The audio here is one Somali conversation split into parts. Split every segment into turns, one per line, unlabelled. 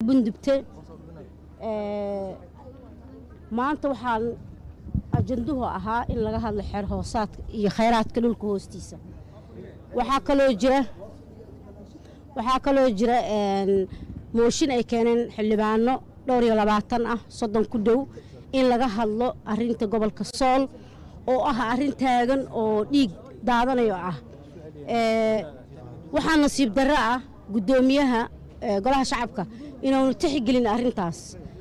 bundubte maanta waxaan ajanduhu ahaa in laga hadlo xeer hoosaadka iyo khayraadka dhulka hoostiisa waxaa kaloo jira waxaa kaloo jira mooshin ay keeneen xildhibaano dhowr iyo labaatan ah soddon ku dhow in laga hadlo arinta gobolka sool oo ah arrin taagan oo dhiig daadanayo ah waxaa nasiib darro ah guddoomiyaha golaha shacabka inaanu tixgelin arrintaas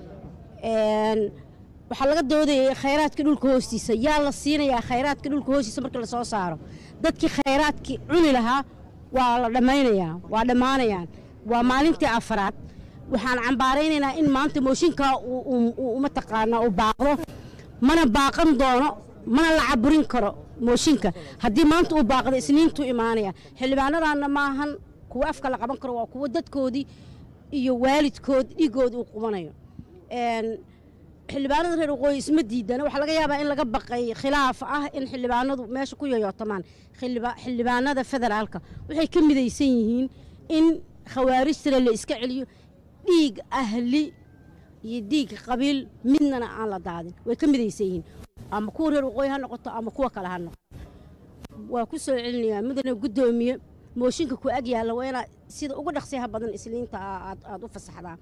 waxaa laga doodayay khayraadka dhulka hoostiisa yaa la siinayaa khayraadka dhulka hoostiisa marka la soo saaro dadkii khayraadkii cuni lahaa waa la dhammaynayaa waa dhammaanayaan waa maalintii afaraad waxaan cambaaraynaynaa in maanta mooshinkaa mataqaanaa uu baaqdo mana baaqan doono mana la caburin karo mooshinka haddii maanta uu baaqdo isniintuu imaanaya xildhibaanadaanna maahan kuwa afka la qaban karo waa kuwa dadkoodii iyo waalidkood dhiigood uu qubanayo xildhibaanada reer waqooyi isma diidana waxaa laga yaabaa in laga baqay khilaaf ah in xildhibaanadu meesha ku yoyootamaan xildhibaanada federaalka waxay ka midaysan yihiin in khawaarijtana la iska celiyo dhiig ahli iyo dhiig qabiil midnana aan la daadin way ka midaysan yihiin ama kuwa reer waqooyi ha noqoto ama kuwa kale ha noqoto waa ku soo celinayaa mudane guddoomiye mooshinka ku ag yaalla waa inaad sida uga dhaqsiyaha badan isliinta aad u fasaxdaa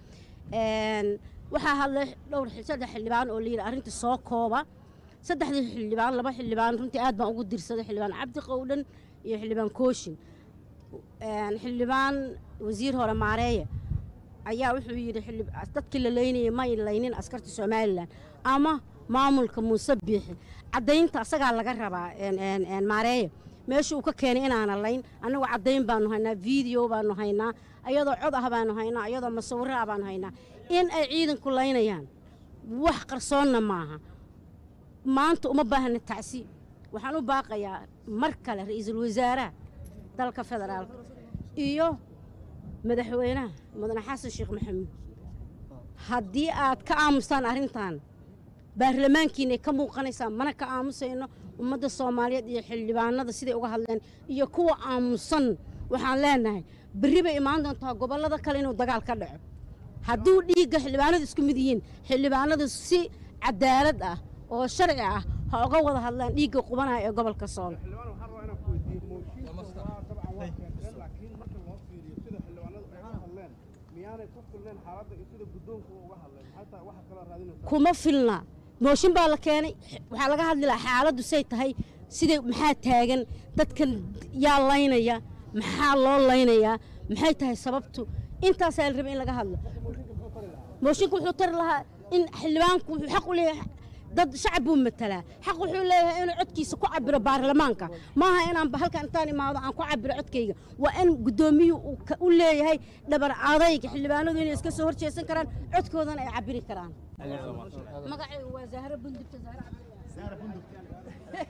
waxaa hadlay dhowr saddex xildhibaan oo layidhi arrinta soo kooba saddexdii xildhibaan laba xildhibaan runtii aad baan ugu dirsaday xildhibaan cabdi qowdhan iyo xildhibaan kooshin xildhibaan wasiir hore maareeye ayaa wuxuu yidhi dadkii la laynayay may laynin askarta somalilan ama maamulka muuse biixi caddaynta asagaa laga rabaa maareeye meesha uu ka keenay inaana layn annagu caddayn baanu haynaa video baanu haynaa ayadoo cod ah baanu haynaa ayadoo masawiro ah baanu haynaa in ay ciidanku laynayaan wax qarsoonna maaha maanta uma baahna tacsi waxaan u baaqayaa mar kale ra'iisul wasaaraha dalka federaalka iyo madaxweynaha mudane xasan sheekh maxamuud haddii aad ka aamustaan arrintan baarlamaankiinay ka muuqanaysaa mana ka aamusayno ummadda soomaaliyeed iyo xildhibaanada siday uga hadleen iyo kuwa aamusan waxaan leenahay berri bay imaan doontaa gobollada kale inuu dagaal ka dhaco hadduu dhiigga xildhibaanadu isku mid yihiin xildhibaanadu si cadaalad ah oo sharci ah ha uga wada hadlaan dhiigga qubanaya ee gobolka sool kuma filna mooshin baa la keenay waxaa laga hadli lahaa xaaladdu say tahay siday maxaa taagan dadkan yaa laynaya maxaa loo laynayaa maxay tahay sababtu intaasaa la rabay in laga hadlo mooshinka wuxuu tari lahaa in xildhibaanku wuxuu xaq u leeyahay dad shacab buu matalaa xaq wuxuu leeyahay inuu codkiisa ku cabiro baarlamaanka maaha inaan halkan intaan imaado aan ku cabiro codkayga waa in guddoomiyuhu u leeyahay dhabar adayga xildhibaanadu inay iska soo horjeesan karaan codkoodana ay cabiri karaan magacaygu waa zahra bundubta zahra